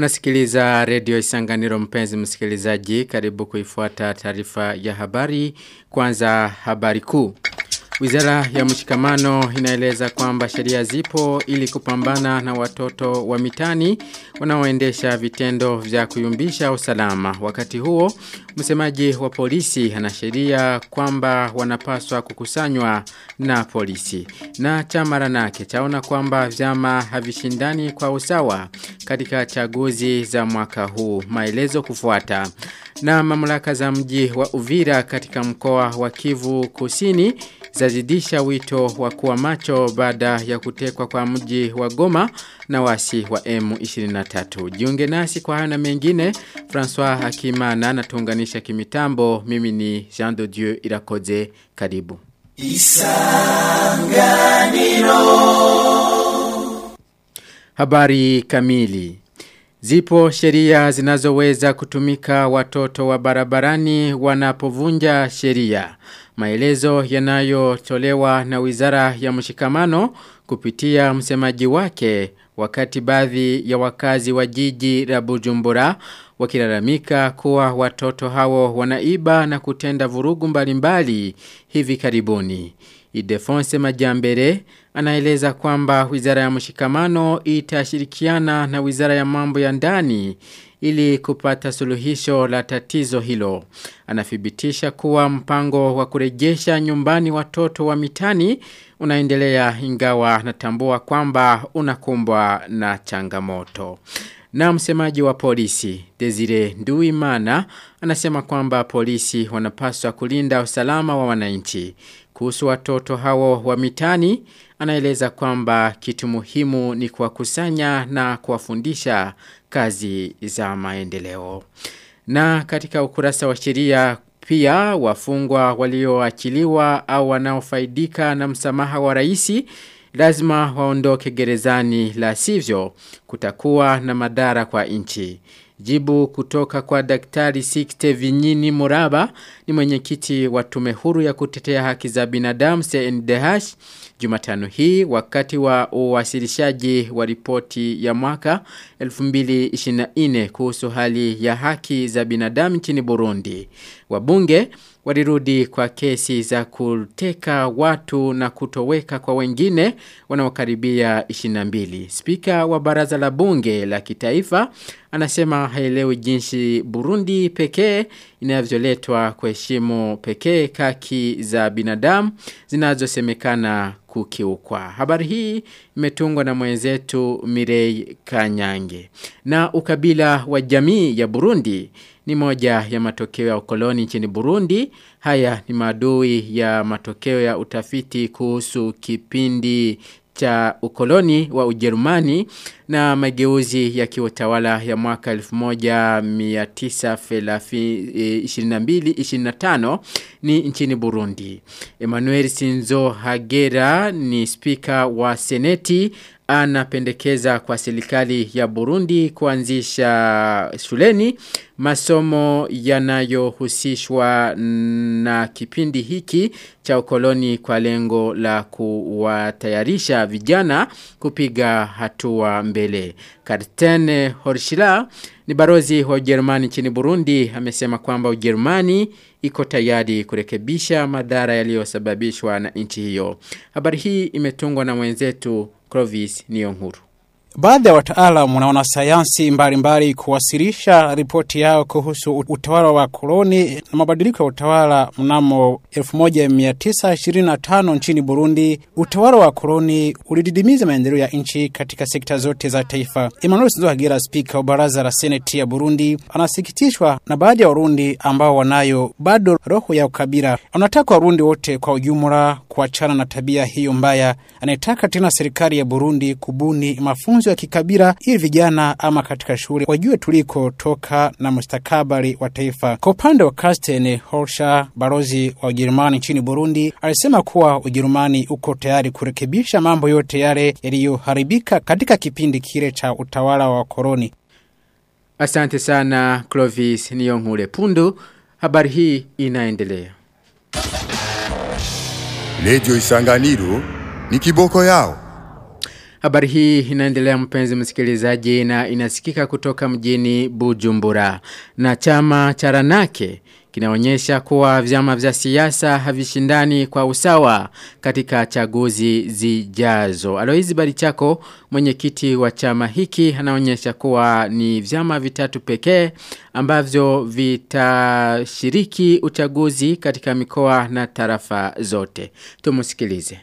Unasikiliza redio isanganiro mpenzi msikilizaji karibu kuifuata taarifa ya habari kwanza habari kuu. Wizara ya mshikamano inaeleza kwamba sheria zipo ili kupambana na watoto wa mitani wanaoendesha vitendo vya kuyumbisha usalama. Wakati huo, msemaji wa polisi anasheria kwamba wanapaswa kukusanywa na polisi. Na chama ranake chaona kwamba vyama havishindani kwa usawa katika chaguzi za mwaka huu. Maelezo kufuata. Na mamlaka za mji wa Uvira katika mkoa wa Kivu Kusini zazidisha wito wa kuwa macho baada ya kutekwa kwa mji wa Goma na wasi wa M23. Jiunge nasi kwa hayo na mengine, François Hakimana natuunganisha kimitambo. Mimi ni Jean de Dieu Irakoze. Karibu. Isanganiro. Habari kamili. Zipo sheria zinazoweza kutumika watoto wa barabarani wanapovunja sheria. Maelezo yanayotolewa na Wizara ya Mshikamano kupitia msemaji wake wakati baadhi ya wakazi wa jiji la Bujumbura wakilalamika kuwa watoto hao wanaiba na kutenda vurugu mbalimbali hivi karibuni. Idefonse Majambere anaeleza kwamba Wizara ya Mshikamano itashirikiana na Wizara ya Mambo ya Ndani ili kupata suluhisho la tatizo hilo. Anathibitisha kuwa mpango wa kurejesha nyumbani watoto wa mitani unaendelea ingawa natambua kwamba unakumbwa na changamoto. Na msemaji wa polisi, Desire Nduimana, anasema kwamba polisi wanapaswa kulinda usalama wa wananchi. Kuhusu watoto hao wa mitani, anaeleza kwamba kitu muhimu ni kuwakusanya na kuwafundisha kazi za maendeleo. Na katika ukurasa wa sheria pia wafungwa walioachiliwa au wanaofaidika na msamaha wa raisi lazima waondoke gerezani la sivyo kutakuwa na madhara kwa nchi. Jibu kutoka kwa daktari Sikte Vinyini Muraba ni mwenyekiti wa tume huru ya kutetea haki za binadamu CNDH Jumatano hii wakati wa uwasilishaji wa ripoti ya mwaka 2024 kuhusu hali ya haki za binadamu nchini Burundi. Wabunge walirudi kwa kesi za kuteka watu na kutoweka kwa wengine wanaokaribia 22. Spika wa baraza la bunge la kitaifa anasema haelewi jinsi Burundi pekee inavyoletwa kuheshimu pekee haki za binadamu zinazosemekana kukiukwa. Habari hii imetungwa na mwenzetu Mirei Kanyange. Na ukabila wa jamii ya Burundi ni moja ya matokeo ya ukoloni nchini Burundi. Haya ni maadui ya matokeo ya utafiti kuhusu kipindi cha ukoloni wa Ujerumani na mageuzi ya kiutawala ya mwaka 1922-25 ni nchini Burundi. Emmanuel Sinzo Hagera ni spika wa seneti anapendekeza kwa serikali ya Burundi kuanzisha shuleni masomo yanayohusishwa na kipindi hiki cha ukoloni kwa lengo la kuwatayarisha vijana kupiga hatua mbele. Kartene Horshila ni barozi wa Ujerumani nchini Burundi amesema kwamba Ujerumani iko tayari kurekebisha madhara yaliyosababishwa na nchi hiyo. Habari hii imetungwa na mwenzetu Clovis Niyonkuru. Baadhi ya wataalamu na wanasayansi mbalimbali kuwasilisha ripoti yao kuhusu utawala wa koloni na mabadiliko ya utawala mnamo 1925 nchini Burundi. Utawala wa koloni ulididimiza maendeleo ya nchi katika sekta zote za taifa. Emmanuel Sinzohagera, spika wa baraza la seneti ya Burundi, anasikitishwa na baadhi ya Warundi ambao wanayo bado roho ya ukabila. Anataka Warundi wote kwa ujumla kuachana na tabia hiyo mbaya. Anayetaka tena serikali ya Burundi kubuni mafunzo ya kikabila ili vijana ama katika shule wajue tuliko toka na mustakabali wa taifa. Kwa upande wa Karsten Horscher, balozi wa Ujerumani nchini Burundi, alisema kuwa Ujerumani uko tayari kurekebisha mambo yote yale yaliyoharibika katika kipindi kile cha utawala wa koloni. Asante sana Clovis Niyonkure Pundu. Habari hii inaendelea. Redio Isanganiro ni kiboko yao. Habari hii inaendelea mpenzi msikilizaji na inasikika kutoka mjini Bujumbura. Na chama cha Ranake kinaonyesha kuwa vyama vya siasa havishindani kwa usawa katika chaguzi zijazo. Aloizi Barichako, mwenyekiti wa chama hiki, anaonyesha kuwa ni vyama vitatu pekee ambavyo vitashiriki uchaguzi katika mikoa na tarafa zote. Tumusikilize.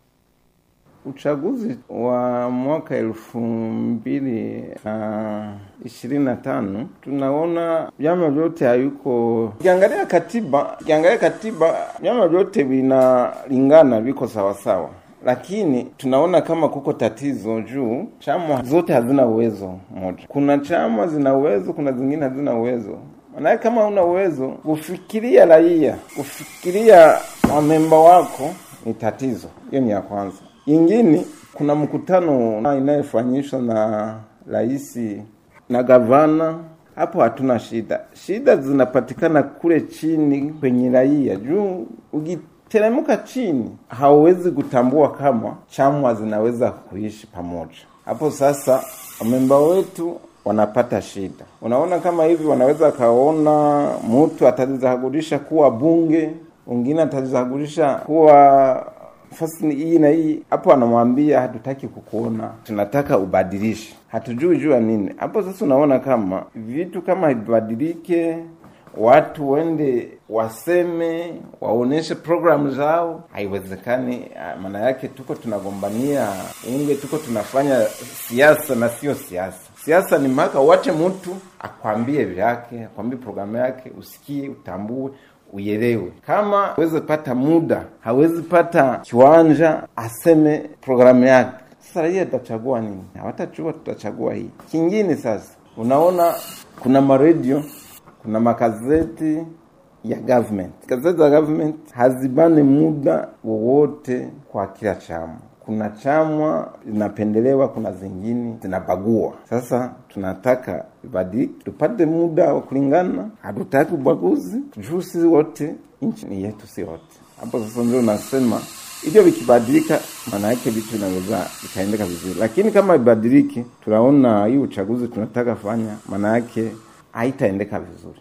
Uchaguzi wa mwaka elfu mbili na ishirini na tano tunaona vyama vyote hayuko. Ukiangalia katiba, ukiangalia katiba, vyama vyote vinalingana, viko sawasawa, lakini tunaona kama kuko tatizo juu chama zote hazina uwezo moja. Kuna chama zina uwezo, kuna zingine hazina uwezo. Maanake kama una uwezo kufikiria raia, kufikiria wamemba wako ni tatizo. Hiyo ni ya kwanza. Ingine kuna mkutano inayofanyishwa na rais na gavana, hapo hatuna shida. Shida zinapatikana kule chini kwenye raia, juu ukiteremka chini hauwezi kutambua kama chama zinaweza kuishi pamoja. Hapo sasa wamemba wetu wanapata shida. Unaona kama hivi wanaweza kaona mtu atajichagulisha kuwa bunge, mwingine atajichagulisha kuwa nafasi hii na hii hapo, anamwambia hatutaki kukuona, tunataka ubadilishe, hatujui jua nini. Hapo sasa unaona kama vitu kama ibadilike, watu wende waseme, waoneshe programu zao, haiwezekani. Maana yake tuko tunagombania unge, tuko tunafanya siasa na sio siasa. Siasa ni mpaka uache mtu akwambie vyake, akwambie programu yake, usikie, utambue uelewe. Kama hawezi pata muda, hawezi pata kiwanja aseme programu yake, sasa raia tutachagua nini? Hawatachua, tutachagua hii. Kingine sasa, unaona kuna maredio, kuna makazeti ya government. Gazeti za government hazibane muda wowote kwa kila chama kuna chama zinapendelewa, kuna zingine zinabagua. Sasa tunataka ibadilike, tupate muda wa kulingana. Hatutaki ubaguzi juu sisi wote, nchi ni yetu, si wote. Hapo sasa ndio nasema hivyo, vikibadilika, maana yake vitu vinaweza vikaendeka vizuri, lakini kama ibadiliki, tunaona hii uchaguzi tunataka fanya, maana yake haitaendeka vizuri.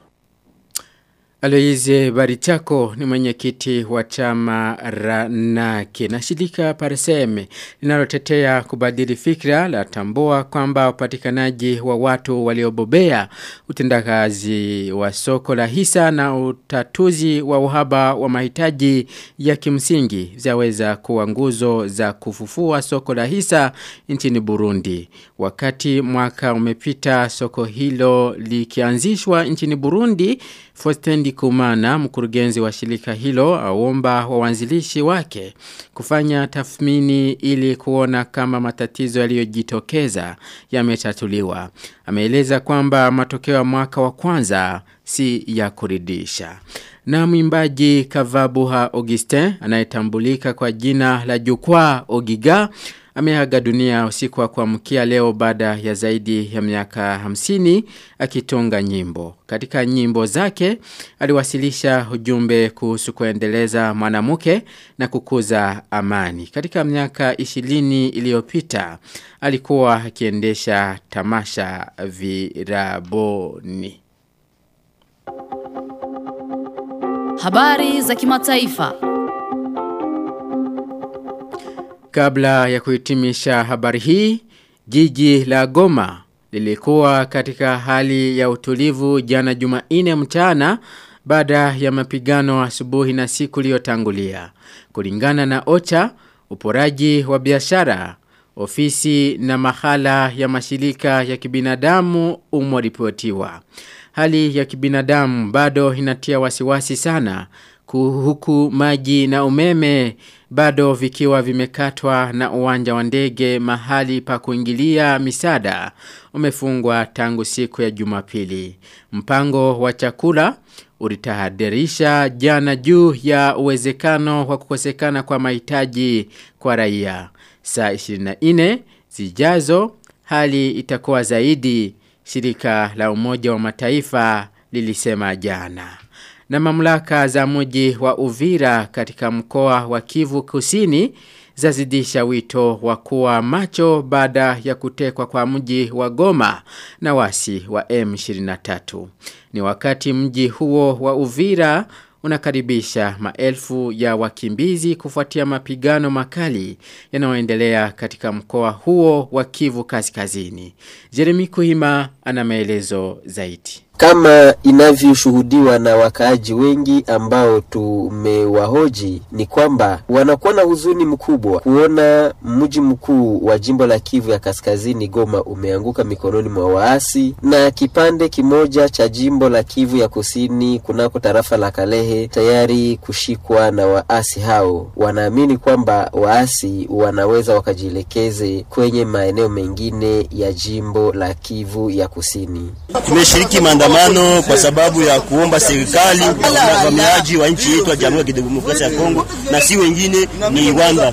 Aloize Barichako ni mwenyekiti wa chama Ranake na shirika Parseme linalotetea kubadili fikra la tambua kwamba upatikanaji wa watu waliobobea utendakazi wa soko la hisa na utatuzi wa uhaba wa mahitaji ya kimsingi vyaweza kuwa nguzo za kufufua soko la hisa nchini Burundi. Wakati mwaka umepita soko hilo likianzishwa nchini Burundi, Fostendi Kumana, mkurugenzi wa shirika hilo, aomba wawanzilishi wake kufanya tathmini ili kuona kama matatizo yaliyojitokeza yametatuliwa. Ameeleza kwamba matokeo ya mwaka wa kwanza si ya kuridhisha. Na mwimbaji Kavabuha Augustin anayetambulika kwa jina la Jukwaa Ogiga ameaga dunia usiku wa kuamkia leo baada ya zaidi ya miaka hamsini akitunga nyimbo. Katika nyimbo zake aliwasilisha ujumbe kuhusu kuendeleza mwanamke na kukuza amani. Katika miaka ishirini iliyopita alikuwa akiendesha tamasha viraboni. Habari za kimataifa. Kabla ya kuhitimisha habari hii, jiji la Goma lilikuwa katika hali ya utulivu jana Jumanne mchana baada ya mapigano asubuhi na siku iliyotangulia. Kulingana na OCHA, uporaji wa biashara, ofisi na mahala ya mashirika ya kibinadamu umoripotiwa. Hali ya kibinadamu bado inatia wasiwasi sana huku maji na umeme bado vikiwa vimekatwa na uwanja wa ndege mahali pa kuingilia misada umefungwa tangu siku ya Jumapili. Mpango wa chakula ulitahadharisha jana juu ya uwezekano wa kukosekana kwa mahitaji kwa raia. Saa 24 zijazo hali itakuwa zaidi shirika la umoja wa mataifa lilisema jana. Na mamlaka za mji wa Uvira katika mkoa wa Kivu Kusini zazidisha wito wa kuwa macho baada ya kutekwa kwa mji wa Goma na wasi wa M23. Ni wakati mji huo wa Uvira unakaribisha maelfu ya wakimbizi kufuatia mapigano makali yanayoendelea katika mkoa huo wa Kivu Kaskazini. Jeremy Kuhima ana maelezo zaidi. Kama inavyoshuhudiwa na wakaaji wengi ambao tumewahoji ni kwamba wanakuwa na huzuni mkubwa kuona mji mkuu wa jimbo la Kivu ya Kaskazini Goma umeanguka mikononi mwa waasi na kipande kimoja cha jimbo la Kivu ya Kusini kunako tarafa la Kalehe tayari kushikwa na waasi hao. Wanaamini kwamba waasi wanaweza wakajielekeze kwenye maeneo mengine ya jimbo la Kivu ya Kusini. Tumeshiriki maandamano kwa sababu ya kuomba serikali na wavamiaji wa nchi yetu ya Jamhuri ya Kidemokrasia ya Kongo na si wengine ni Rwanda.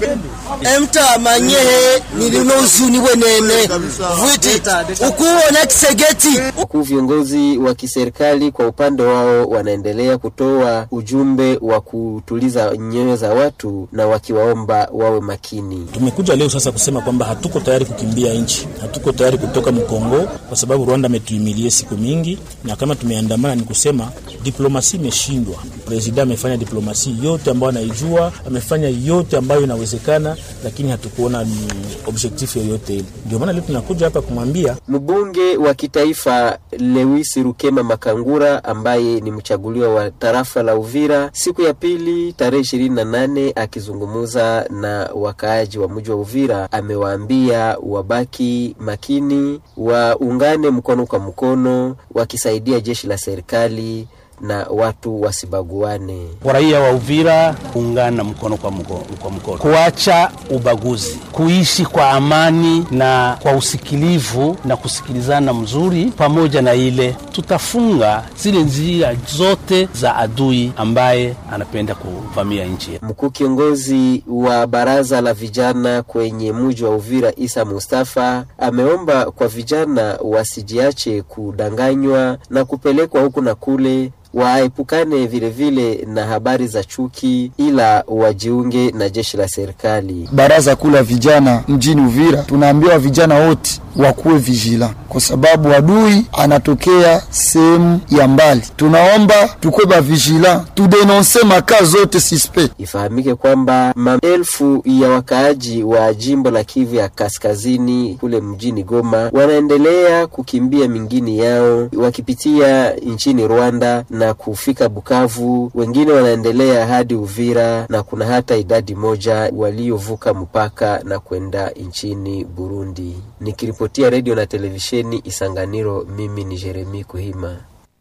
emta manyehe nilinozuni wenene vwiti ukuona kisegeti Huku viongozi wa kiserikali kwa upande wao wanaendelea kutoa ujumbe wa kutuliza nyoyo za watu na wakiwaomba wawe makini. Tumekuja leo sasa kusema kwamba hatuko tayari kukimbia nchi, hatuko tayari kutoka Mkongo kwa sababu Rwanda ametuimilie siku mingi, na kama tumeandamana ni kusema diplomasi imeshindwa. President amefanya diplomasi yote ambayo anaijua, amefanya yote ambayo inawezekana, lakini hatukuona ni objectif yoyote ile. Ndio maana leo tunakuja hapa kumwambia Mbunge wa kitaifa Lewis Rukema Makangura ambaye ni mchaguliwa wa tarafa la Uvira siku ya pili tarehe ishirini na nane akizungumza na wakaaji wa mji wa Uvira amewaambia wabaki makini, waungane mkono kwa mkono wakisaidia jeshi la serikali na watu wasibaguane. raia wa Uvira kuungana mkono kwa mkono, kwa mkono, kuacha ubaguzi, kuishi kwa amani na kwa usikilivu na kusikilizana mzuri. Pamoja na ile, tutafunga zile njia zote za adui ambaye anapenda kuvamia nchi yetu. Mkuu kiongozi wa baraza la vijana kwenye mji wa Uvira Isa Mustafa ameomba kwa vijana wasijiache kudanganywa na kupelekwa huku na kule waepukane vilevile na habari za chuki, ila wajiunge na jeshi la serikali. baraza kuu la vijana mjini Uvira, tunaambiwa vijana wote wakuwe vigila, kwa sababu adui anatokea sehemu ya mbali. Tunaomba tukuwe bavigila, tudenonse makaa zote suspect. Ifahamike kwamba maelfu ya wakaaji wa jimbo la Kivu ya Kaskazini kule mjini Goma wanaendelea kukimbia mingini yao wakipitia nchini Rwanda na kufika Bukavu. Wengine wanaendelea hadi Uvira na kuna hata idadi moja waliovuka mpaka na kwenda nchini Burundi. Nikiripotia redio na televisheni Isanganiro, mimi ni Jeremi Kuhima.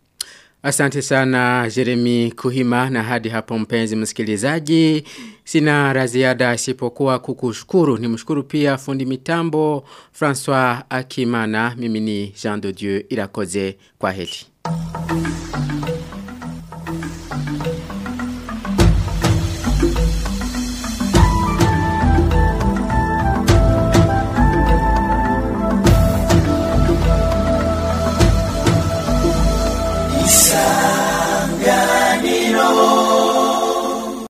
Asante sana Jeremy Kuhima na hadi hapo mpenzi msikilizaji. Sina raziada isipokuwa kukushukuru. Ni mshukuru pia fundi mitambo François Akimana. Mimi ni Jean de Dieu Irakoze kwa heli.